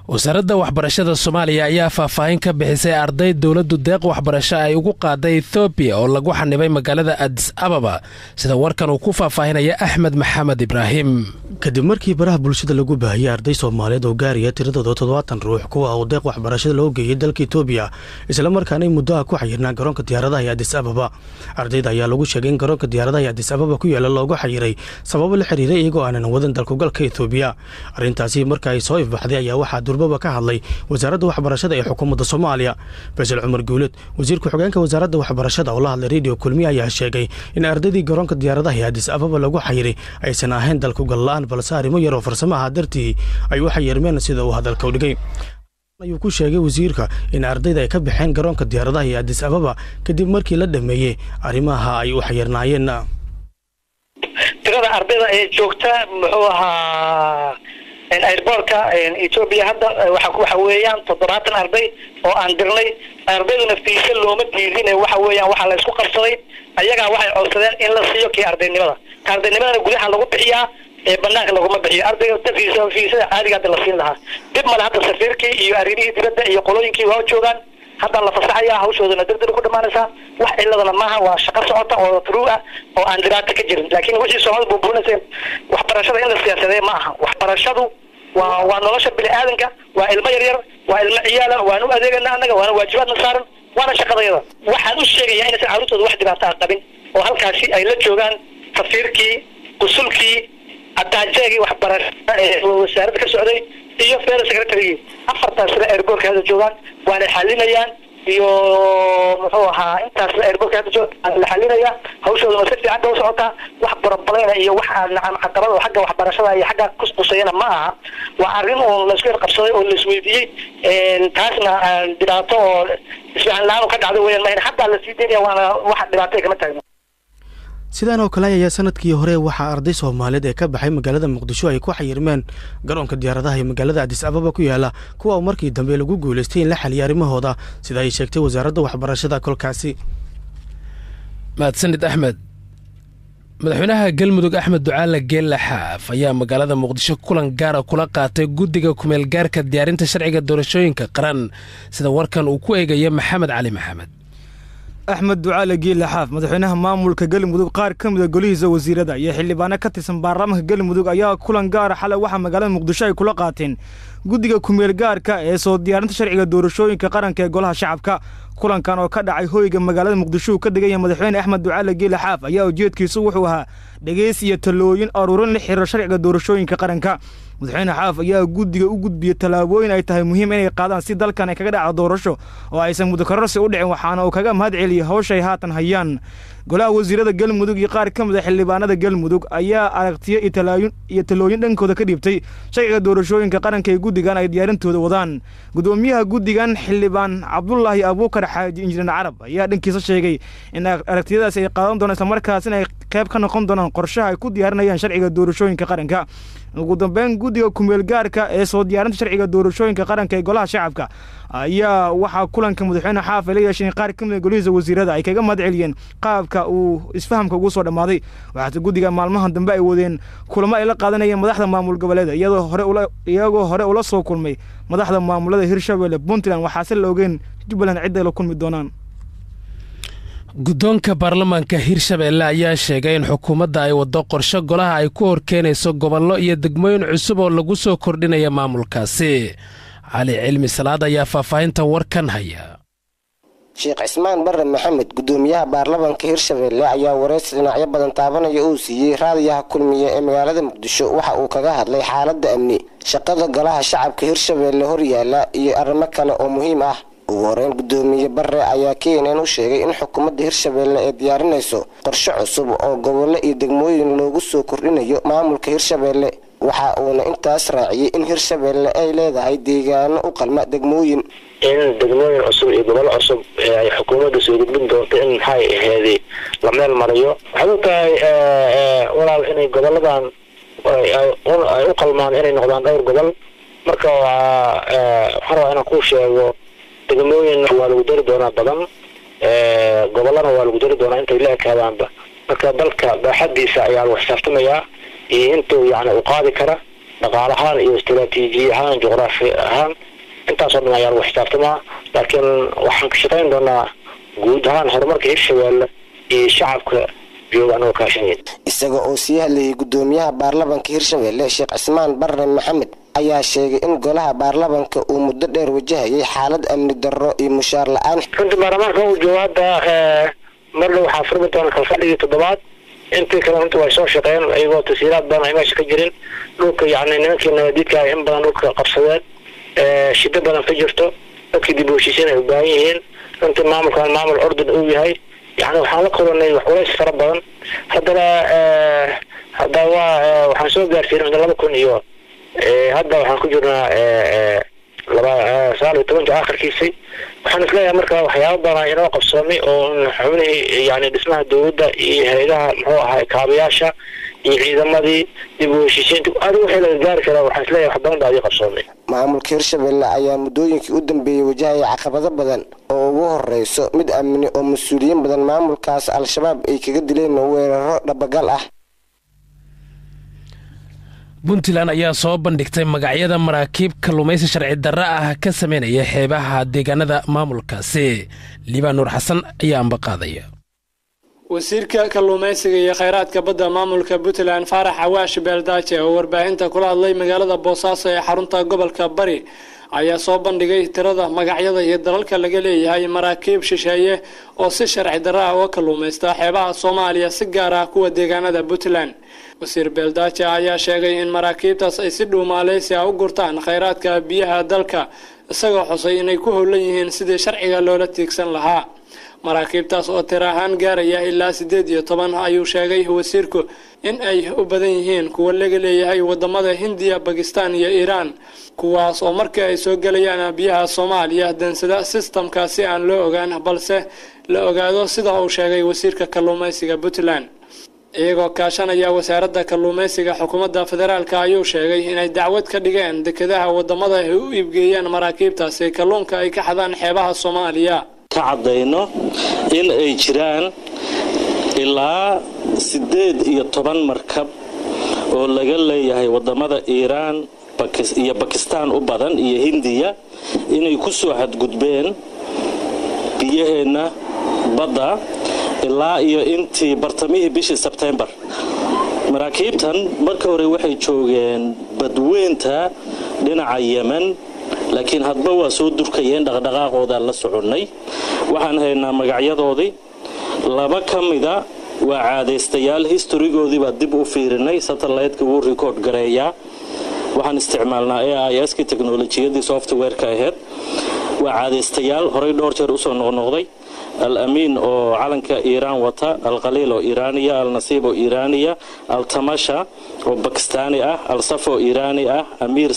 wasaaradda waxbarashada soomaaliya ayaa faahfaahin ka bixisay arday dowladdu deeq waxbarasho ay ugu qaaday ethoobiya oo lagu xanibay magaalada adis ababa sida warkan uu ku faahfaahinaya axmed maxamed ibraahim kadib markii baraha bulshada lagu baahiyey arday soomaaliyeed oo gaaraya tiradooda toddobaatan ruux kuwa uu deeq waxbarashada loo geeyey dalka etoobiya islamarkaanay muddoha ku xayirnaa garoonka diyaaradaha ee adis ababa ardayda ayaa lagu sheegay in garoonka diyaaradaha ee adis ababa ku yaala loogu xayiray sababo la xiriiray iyagoo aanan wadan dalkugalka etoobiya arrintaasi marka ay soo ifbaxday ayaa waxaa durbaba ka hadlay wasaaradda waxbarashada ee xukuumadda soomaaliya faysal cumar guuled wasiir ku-xigeenka wasaaradda waxbarashada oo la hadlay rediyo kulmiye ayaa sheegay in ardaydii garoonka diyaaradaha ee adis ababa lagu xayiray aysan ahayn dalkugal la-aan balse arrimo yaroo farsamaha dartii ay u xayirmeen sida uu hadalka u dhigay ayuu ku sheegay wasiirka in ardayda ay ka baxeen garoonka diyaaradaha ee adis ababa kadib markii la dhameeyey arrimaha ay u xayirnaayeen tirada ardayda ee joogta muxuu ahaa airboortka etoobiya hadda waxa weeyaan toddobaatan arday oo aan dirnay ardayduna fiise looma diidin waxa weeyaan waxaa la isku qabsaday ayagaa waxay codsadeen in la siiyo kii ardaynimada ka ardaynimadana gudaha lagu bixiyaa ee banaanka laguma bixiyo ardayga fiisa fiisada caadiga hadda la siin lahaa dib male hadda safiirkii iyo arrimihii dibadda iyo qolooyinkii waa joogaan hadda la fasaxaya hawshoodana dardar ku dhamaanaysaa wax ciladana maaha waa shaqo socota oo true ah oo aan dhibaato ka jirin laakiin wixii soomaalida buubuunayseen waxbarashada in la siyaasadee ma aha waxbarashadu waa waa nolosha bini aadanka waa ilmo yaryar waa ilmo ciyaala waan u adeegana annaga waana waajibaadna saaran waana shaqadayada waxaan u sheegayaa inaysan carruurtooda wax dhibaato ah qabin oo halkaasi ay la joogaan safiirkii qusulkii ataajeegii waxbarashada ee wasaaradda ka socday iyo federal secretarygii afartaas sida airbortka hadda joogaan waana xalinayaan iyo muxuu ahaa intaasna airbortka hadda jooga la xalinaya hawshooduna si fiican ba u socotaa wax barabalayna iyo wax nacam caqabada oo xagga waxbarashada iyo xagga kusqusayana ma aha waa arrin uun laisku yarqabsaday oo laisweydiiyey taasna dhibaato oo isfahan la-aan ka dhacday weyaan mahan haddaa la sii daynaya waana wax dhibaato kama taagno sidaan oo kale ayaa sanadkii hore waxaa arday soomaaliyeed ee ka baxay magaalada muqdisho ay ku xayirmeen garoonka diyaaradaha ee magaalada adis ababa ku yaala kuwa markii dambe lagu guulaystay in la xaliya arrimahooda sida ay sheegtay wasaaradda waxbarashada kolkaasi mahadsanid axmed madaxweynaha galmudug axmed ducaale geella xaaf ayaa magaalada muqdisho kulan gaara kula qaatay guddiga kumeelgaarka diyaarinta sharciga doorashooyinka qaran sida warkan uu ku eegaya maxamed cali maxamed axmed ducaale giila xaaf madaxweynaha maamulka galmudug qaar ka mida golihiisa wasiirada iyo xildhibaano ka tirsan baarlamaanka galmudug ayaa kulan gaara xalay waxaa magaalada muqdisho ay kula qaateen guddiga kumeel gaarka ee soo diyaarinta sharciga doorashooyinka qaranka ee golaha shacabka kulankan oo ka dhacay hoyga magaalada muqdisho uu ka degan yahay madaxweyne axmed ducaale giila xaaf ayaa ujeedkiisu wuxuu ahaa dhegeys iyo talooyin aruurin la xiriira sharciga doorashooyinka qaranka madaxweyne xaaf ayaa guddiga u gudbiyey tallaabooyin ay tahay muhiim inay qaadaan si dalkan ay kaga dhacdo doorasho oo aysan mudakararsi u dhicin waxaana uu kaga mahad celiyey hawshay haatan hayaan golaha wasiirada galmudug iyo qaar ka mid a xildhibaanada galmudug ayaa aragtiyo iyo talooyin dhankooda ka dhiibtay sharciga doorashooyinka qaranka ee guddigan ay diyaarintooda wadaan gudoomiyaha guddigan xildhibaan cabdulaahi abuukar xaaji injineer carab ayaa dhankiisa sheegay in aragtiyadaas ay qaadan doonaan islamarkaas inay qayb ka noqon doonaan qorshaha ay ku diyaarinayaan sharciga doorashooyinka qaranka ugu dambeyn guddiga kumeel gaarka ee soo diyaarinta sharciga doorashooyinka qaranka ee golaha shacabka ayaa waxaa kulanka madaxweyne xaaf ay la yeesheen qaar ka mida golihiisa wasiirada ay kaga mahad celiyeen qaabka uu isfahamka ugu soo dhammaaday waxaase guddiga maalmahan dambe ay wadeen kulamo ay la qaadanayeen madaxda maamul goboleeda iyagoo hore ula soo kulmay madaxda maamulada hirshabelle puntland waxaase la ogeen jubbaland cidday la kulmi doonaan guddoonka baarlamaanka hirshabeelle ayaa sheegay in xukuumadda ay waddo qorshe golaha ay ku horkeenayso gobollo iyo degmooyin cusub oo lagu soo kordhinaya maamulkaasi cali cilmi salaad ayaa faahfaahinta warkan haya sheekh cismaan barre maxamed guddoomiyaha baarlamaanka hirshabeelle ayaa wareysi dhinacyo badan taabanaya uu siiyey raadiyaha kulmiye ee magaalada muqdisho waxa uu kaga hadlay xaaladda amni shaqada golaha shacabka hirshabeelle horyaala iyo arrimo kale oo muhiim ah ugu horeyn guddoomiye barre ayaa keenan u sheegay in xukuumadda hirshabeelle ay diyaarinayso qorshe cusub oo gobollo iyo degmooyin loogu soo kordhinayo maamulka hirshabeelle waxa uuna intaas raaciyey in hirshabeelle ay leedahay deegaano u qalma degmooyin in degmooyin cusub iyo gobollo cusub ay xukuumadda soo gudbin doonto in maxay aheedi la meel mariyo waxaad og tahay walaal inay goboladan ay u qalmaan inay noqdaan dhowr gobol marka waxaan rabaa inaan kuu sheego degmooyinna waa lagu dari doonaa badan gobollana waa lagu dari doonaa intay la ekaadaanba marka dalka baaxadiisa ayaa lagu xisaabtamayaa iyo intuu yani u qaadi kara dhaqaal ahaan iyo istaraatiiji ahaan juqraafi ahaan intaasoo dhan ayaa lagu xisaabtamaa laakiin waxaan ka shaqayn doonaa guud ahaan horumarka hirshabeelle iyo shacabka jooga anagoo kaashanaya isaga oo sii hadlayay gudoomiyaha baarlamanka hirshabelle sheekh cismaan barre maxamed ayaa sheegay in golaha baarlamanka uu muddo dheer wajahayay xaalad amni darro iyo mushaar la-aan runtii baarlamaanka uu joogo hadda marna waxaa furmi doona kalfadhigii toddobaad intii kale runtii way soo shaqeen iyagoo tasiiraad badan ay meesha ka jirin dhulka yacni nimankii nabadiidka ay in badan dhulka qabsadeen shiddo badan ka jirto dadkii dib u heshiisiin ay u baahan yihiin runtii maamulkan maamul ordun uu yahay yani waxaan la kulanay wax culays fara badan haddana hadda waa waxaan soo gaarsiinay laba kun iyo hadda waxaan ku jirnaa laba sagaal iyo tobanka akhirkiisii waxaan isleeyahay marka waxyaaba badan inoo qabsoomay oo xubnihii yani dhismaha dowladda iyo hay-adaha muxuu ahay kaabayaasha iyo ciidamadii dib u heshiisiinta adiga wixii laga gaari karaa waxaan isleeyahay wax badan baa adii qabsoomay maamulka hirshabelle ayaa muddooyinkii u dambeeyey wajahaya caqabado badan oo ugu horeyso mid amni oo mas-uuliyiin badan maamulkaas al-shabaab ay kaga dileen weeraro dhabagal ah puntland ayaa soo bandhigtay magacyada maraakiib kalluumaysi sharci darro ah ka sameynaya xeebaha deegaanada maamulkaasi liibaan nuur xasan ayaa ambaqaadaya wasiirka kalluumaysiga iyo kheyraadka badda maamulka puntland faarax awaash beeldaaje oo warbaahinta kula hadlay magaalada boosaaso ee xarunta gobolka bari ayaa soo bandhigay tirada magacyada iyo dalalka laga leeyahay maraakiib shisheeye oo si sharci darro ah uga kalluumaysta xeebaha soomaaliya si gaar ah kuwa deegaanada puntland wasiir beeldaaje ayaa sheegay in maraakiibtaas ay si dhow maaleysia u gurtaan kheyraadka biyaha dalka isagoo xusay inay ku howlan yihiin sidii sharciga loola tiigsan lahaa maraakiibtaas oo tir ahaan gaaraya ilaa siddeed iyo toban ayuu sheegay wasiirku in ay u badan yihiin kuwa laga leeyahay wadamada hindiya bakistan iyo iiraan kuwaas oo markii ay soo gelayaan biyaha soomaaliya dansada sistamka si aan loo ogaan balse la ogaado sida uu sheegay wasiirka kalluumaysiga puntland iyagoo kaashanaya wasaaradda kalluumaysiga xukuumadda federaalk ayuu sheegay inay dacwad ka dhigeen dekedaha wadamada ay u iibgeeyaan maraakiibtaasi kalluunka ay ka xadaan xeebaha soomaaliya ka caddayno in ay jiraan ilaa siddeed iyo toban markab oo laga leeyahay waddamada iiraan iyo bakistaan u badan iyo hindiya inay ku soo xadgudbeen biyaheenna badda ilaa iyo intii bartamihii bishii sebtembar maraakiibtan marka hore waxay joogeen badweynta dhinaca yemen laakiin hadba waa soo durkayeen dhaqdhaqaaqoodaa la soconnay waxaan haynaa magacyadoodii laba ka mida waa caadaystayaal historigoodii baa dib u fiirinay satellaytka wuu rikoord gareeyaa waxaan isticmaalnaa a i s ki teknolojiyadii softwareka ahayd waa caadaystayaal horey dhowr jeer usoo noqnoqday al amiin oo calanka iiraan wata alkhaliil oo iiraaniya al nasiib oo iiraaniya al tamasha oo bakistaani ah al saf oo iiraani ah amiir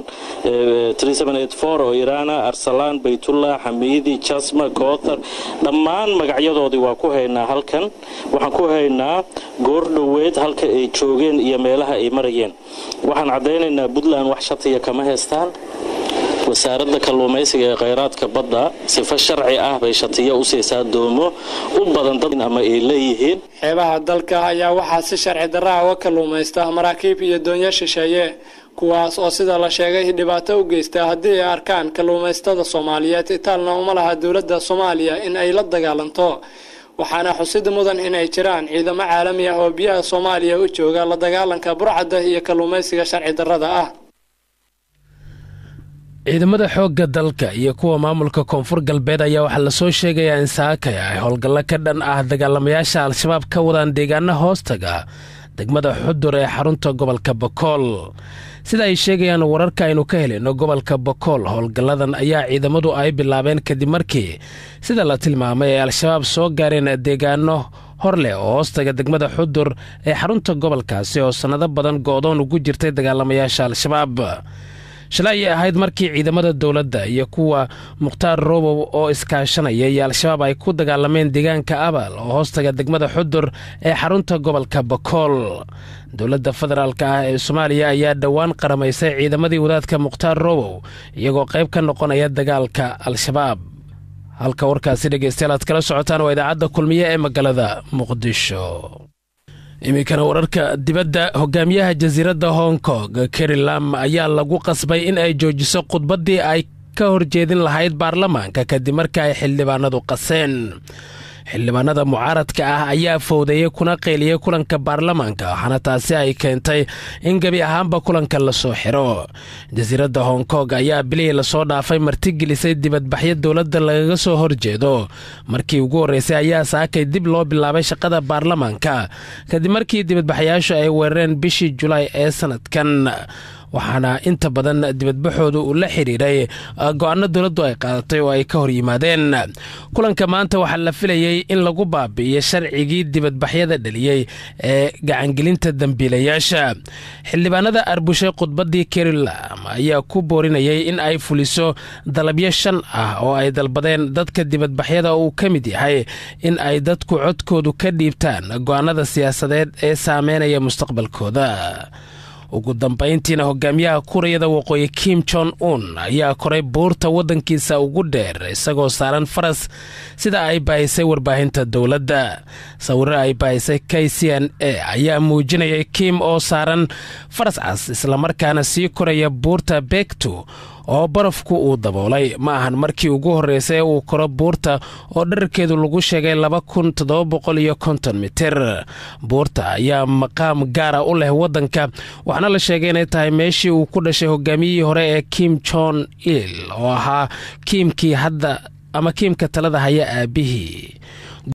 oo iiraana arsalaan baytullah xamiidi jasma koothar dhammaan magacyadoodii waa ku haynaa halkan waxaan ku haynaa goor dhoweed halka ay joogeen iyo meelaha ay marayeen waxaan caddaynaynaa puntland wax shatiya kama haystaan wasaaradda kalluumaysiga ee kheyraadka badda sifo sharci ah bay shatiyo u siisaa doomo u badan dad ama ay leeyihiin xeebaha dalka ayaa waxaa si sharci darraha uga kalluumaysta maraakiib iyo doonyo shisheeye kuwaas oo sida la sheegay dhibaato u geysta haddii ay arkaan kalluumaystada soomaaliyeed itaalna uma laha dowladda soomaaliya in ay la dagaalanto waxaana xusid mudan in ay jiraan ciidamo caalami ah oo biyaha soomaaliya u jooga la dagaalanka burcadda iyo kalluumaysiga sharci darrada ah ciidamada xoogga dalka iyo kuwa maamulka koonfur galbeed ayaa waxaa lasoo sheegayaa in saakaya ay howlgallo ka dhan ah dagaalamayaasha al-shabaab ka wadaan deegaana hoostaga degmada xudur ee xarunta gobolka bakool sida ay sheegayaan wararka aynu ka helayno gobolka bakool howlgalladan ayaa ciidamadu ay bilaabeen kadib markii sida la tilmaamay ay al-shabaab soo gaareen deegaano hor leh oo hoostaga degmada xudur ee xarunta gobolkaasi oo sannado badan go'doon ugu jirtay dagaalamayaasha al-shabaab shalay ayay ahayd markii ciidamada dowladda iyo kuwa mukhtaar robow oo iskaashanaya iyo al-shabaab ay ku dagaalameen deegaanka abal oo hoostaga degmada xudur ee xarunta gobolka bakool dowladda federaalk ah ee soomaaliya ayaa dhowaan qaramaysay ciidamadii wadaadka mukhtaar robow iyagoo qayb ka noqonaya dagaalka al-shabaab halka warkaasi dhegeystayaal aad kala socotaan waa idaacadda kulmiye ee magaalada muqdisho iminkana wararka dibadda hogaamiyaha jasiiradda hong kong keri lam ayaa lagu qasbay in ay joojiso khudbaddii ay ka horjeedin lahayd baarlamaanka kadib marka ay xildhibaanadu qaseen xildhibaanada mucaaradka ah ayaa fowdeeyey kuna qeyliyey kulanka baarlamaanka waxaana taasi ay keentay in gebi ahaanba kulanka lasoo xiro jasiiradda hong kong ayaa bilihii lasoo dhaafay martigelisay dibadbaxyo dowladda lagaga soo horjeedo markii ugu horreysay ayaa saakay dib loo bilaabay shaqada baarlamaanka kadib markii dibadbaxayaashu ay weerareen bishii julaay ee sanadkan waxaana inta badan dibadbaxooda uu la xiriiray go-aano dowladdu ay qaadatay oo ay ka hor yimaadeen kulanka maanta waxaa la filayey in lagu baabi'iyo sharcigii dibadbaxyada dhaliyey ee gacangelinta dambiilayaasha xildhibaanada arbushay khudbaddii kerilam ayaa ku boorinayay in ay fuliso dalabyo shan ah oo ay dalbadeen dadka dibadbaxyada uu ka mid yahay in ay dadku codkoodu ka dhiibtaan go-aanada siyaasadeed ee saameynaya mustaqbalkooda ugu dambayntiina hogaamiyaha kuuriyada waqooyi kim jon un ayaa koray buurta waddankiisa ugu dheer isagoo saaran faras sida ay baahisay warbaahinta dowladda sawiro ay baahisay k c n a ayaa muujinayay kim oo saaran faras cas islamarkaana sii koraya buurta beegtu oo barafku uu daboolay ma ahan markii ugu horreysay ee uu koro buurta oo dherarkeedu lagu sheegay laba kun toddoba boqol iyo konton mitir buurta ayaa maqaam gaara u leh waddanka waxaana la sheegay inay tahay meeshii uu ku dhashay hogaamiyihii hore ee kim jon il oo ahaa kiimkii hadda ama kiimka talada haya aabihii